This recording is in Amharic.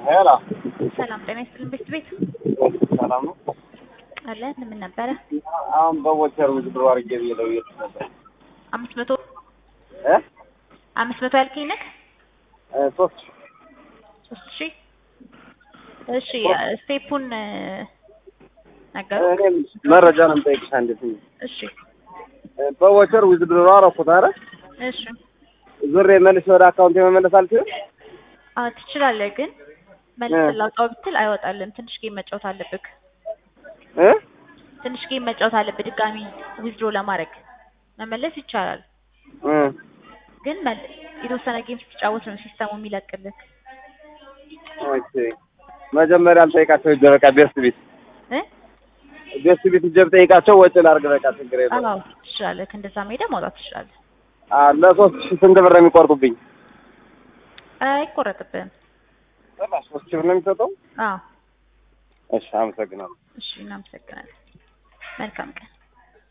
ሄሎ ሰላም ጤና ይስጥልን። ቤት ቤት ሰላም ነው። አለ ምን ነበረ? አሁን በቦቸር ውዝድሮ አድርጌ ብዬ ደውዬልሽ ነበር አምስት መቶ እ አምስት መቶ ያልከኝ ነህ? እ ሶስት ሶስት ሺህ እሺ ስቴፑን ነገሩ እኔም መረጃ ነው የምጠይቅሽ። አንዴት እሺ በቦቸር ውዝድሮ አደረኩት። ኧረ እሺ ዙሬ መልሼ ወደ አካውንት መመለስ አልችልም። አዎ ትችላለህ፣ ግን መልስ ላውጣው ብትል አይወጣልም። ትንሽ ጌም መጫወት አለብህ። እ ትንሽ ጌም መጫወት አለብህ ድጋሚ ዊዝድሮ ለማድረግ መመለስ ይቻላል፣ እ ግን መል- የተወሰነ ጌም ስትጫወት ነው ሲስተሙ የሚለቅልህ ኦኬ መጀመሪያ ልጠይቃቸው ሂጅ በቃ ቤስት ቤት እ ቤስት ቤት ሂጅ ብጠይቃቸው ወጪ ላድርግ በቃ ችግር የለውም። አዎ ትችላለህ። እንደዛ ሄደህ ማውጣት ትችላለህ። አ ለሶስት ሺህ ስንት ብር ነው የሚቆርጡብኝ? አይቆረጥብህም። ሶስት ሺህ ብር ነው የሚሰጠው? አዎ እሺ አመሰግናለሁ። እሺ፣ እናመሰግናለን። መልካም ቀን